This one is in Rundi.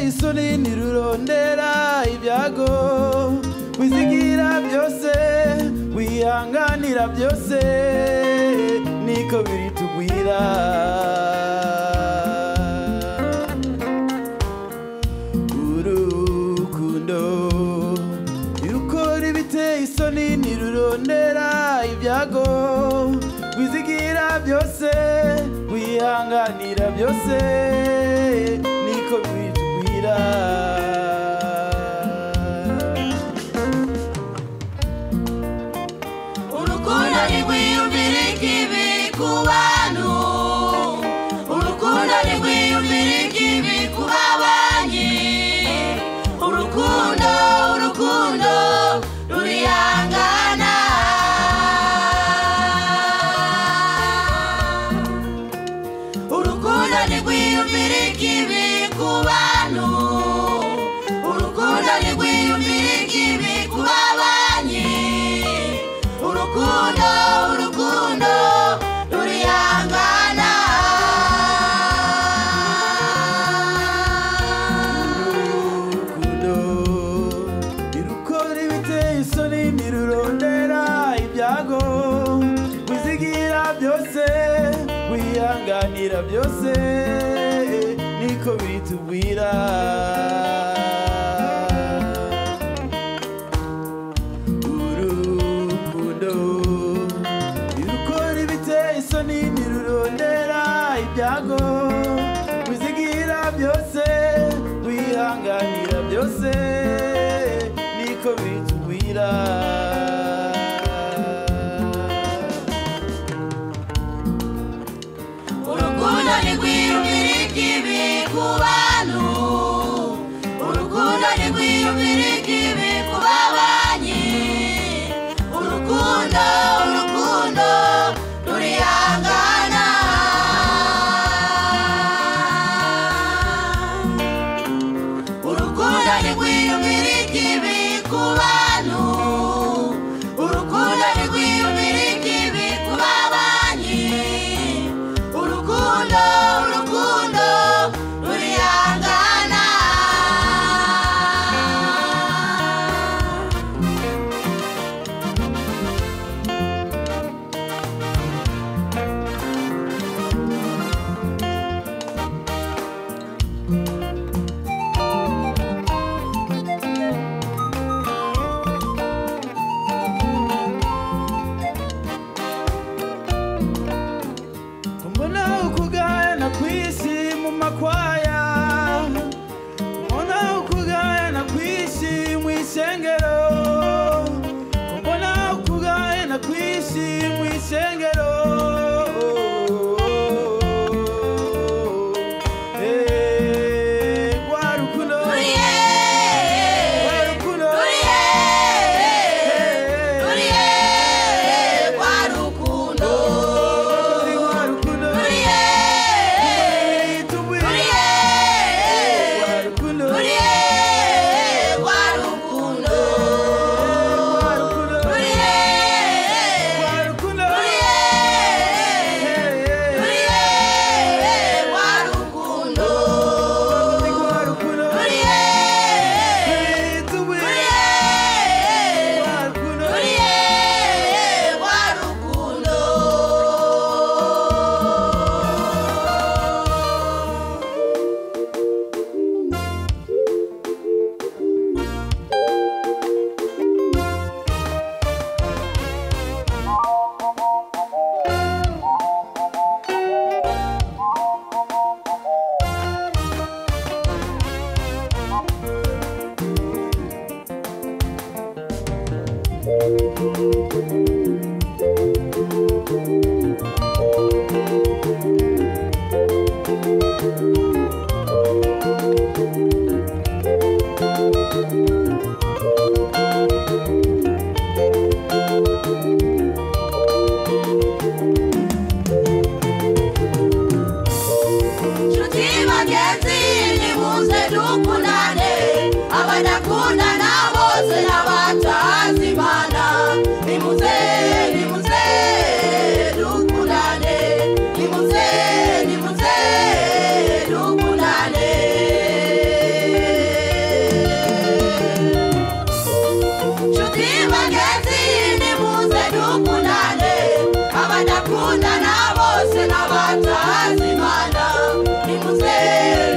isoni ntirurondera ibyago wizigira byose wihanganira byose niko biri tugwira urukundo irukora ibiteye isoni ntirurondera ibyago wizigira byose wihanganira byose niko bitubwira urukundo ntirwiyumvira ikibi ku bantu urukundo ntirwiyumvira ikibi ku babanyi urukundo urukundo rurihangana urukundo ntirwiyumvira ikibi ku bantu urukundo ntirwiyumvira ikibi ku babanyi urukundo urukundo rurihangana urukundo ntirukora ibiteye isoni ntirurondera ibyago wizigira byose wihanganira byose niko bitubwira urukundo ntirukora ibiteye isoni ntirurondera ibyago wizigira byose wihanganira byose niko bitubwira urukundo ntirwiyumvira ikibi ku bantu urukundo ntirwiyumvira ikibi ku babanyi urukundo urukundo rurihangana urukundo ntirwiyumvira ikibi ku bantu urukundo ntirwiyumvira ikibi ku babanyi urukundo urukundo rurihangana mbona ukugayana kw'isi mu makwaya mbona ukugayana kw'isi mu ishengero mbona ukugayana kw'isi mu ishengero Eh, rwa rukundo Uriye, rwa rukundo uriye, uriye, kwa rukundo. rwa rukundo Uriye, tubwire uriye, rwa rukundo uriye, kwa rukundo. rwa rukundo Uriye, rwa rukundo uriye, uriye, kwa rukundo. rwa rukundo Uriye, tubwire uriye, rwa rukundo uriye, kwa rukundo. nshuti bagenzi nimuze dukundane abadakundana bose n'abatazi imana nimuze ibyaha z'imana nimuze